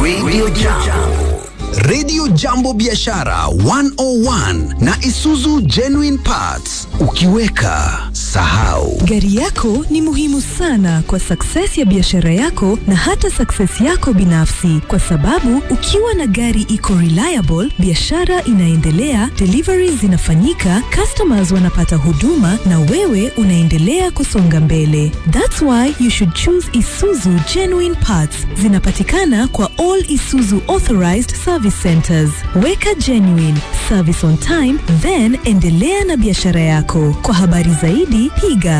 Radio Jambo. Radio Jambo Biashara 101 na Isuzu Genuine Parts. Ukiweka sahau. Gari yako ni muhimu sana kwa success ya biashara yako na hata success yako binafsi, kwa sababu ukiwa na gari iko reliable, biashara inaendelea, deliveries zinafanyika, customers wanapata huduma na wewe unaendelea kusonga mbele. That's why you should choose Isuzu Genuine Parts. Zinapatikana kwa all Isuzu authorized service centers. Weka genuine service on time, then endelea na biashara yako. Kwa habari zaidi piga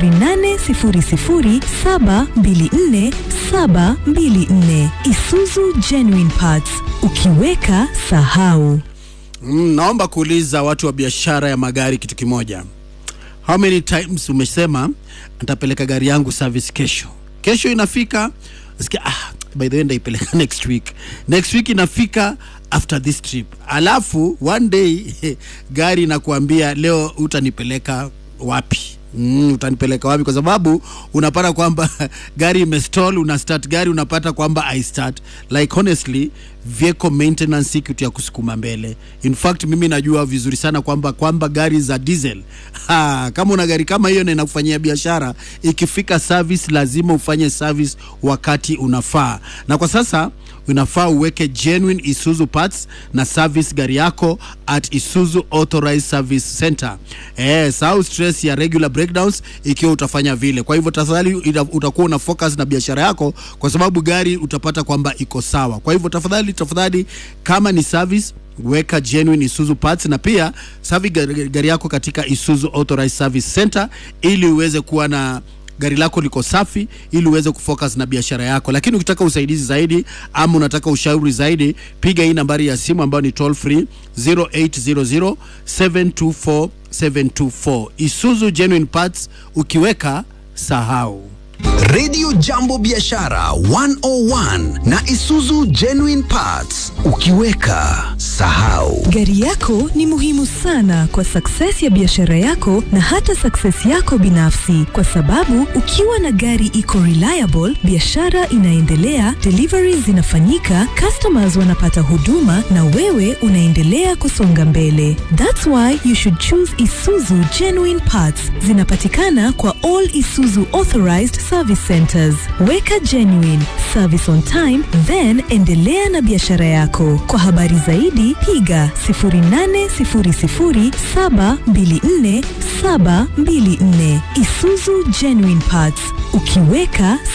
0800724724 Isuzu Genuine Parts. Ukiweka sahau. Mm, naomba kuuliza watu wa biashara ya magari kitu kimoja. How many times umesema nitapeleka gari yangu service kesho? Kesho inafika, nasikia ah, by the way ndaipeleka next week. Next week inafika after this trip. Alafu one day gari inakuambia leo utanipeleka wapi? Mm, utanipeleka wapi? Kwa sababu unapata kwamba gari imestall, una start gari unapata kwamba I start like honestly vehicle maintenance si kitu ya kusukuma mbele. In fact mimi najua vizuri sana kwamba kwamba gari za diesel ha, kama una gari kama hiyo na inakufanyia biashara, ikifika service lazima ufanye service wakati unafaa, na kwa sasa unafaa uweke genuine Isuzu parts na service gari yako at Isuzu authorized service center. Eh, sahau stress ya regular breakdowns ikiwa utafanya vile. Kwa hivyo tafadhali ita- utakuwa una focus na biashara yako, kwa sababu gari utapata kwamba iko sawa. Kwa hivyo tafadhali tafadhali, kama ni service weka genuine Isuzu parts na pia savi gari, gari yako katika Isuzu authorized service center ili uweze kuwa na gari lako liko safi ili uweze kufocus na biashara yako. Lakini ukitaka usaidizi zaidi ama unataka ushauri zaidi, piga hii nambari ya simu ambayo ni toll free 0800 724 724. Isuzu Genuine Parts, ukiweka sahau. Radio Jambo Biashara 101 na Isuzu Genuine Parts. Ukiweka sahau. Gari yako ni muhimu sana kwa success ya biashara yako na hata success yako binafsi, kwa sababu ukiwa na gari iko reliable, biashara inaendelea, deliveries zinafanyika, customers wanapata huduma na wewe unaendelea kusonga mbele. That's why you should choose Isuzu Genuine Parts. Zinapatikana kwa all Isuzu authorized service centers. Weka genuine service on time, then endelea na biashara yako. Kwa habari zaidi piga 0800724724 Isuzu Genuine Parts. Ukiweka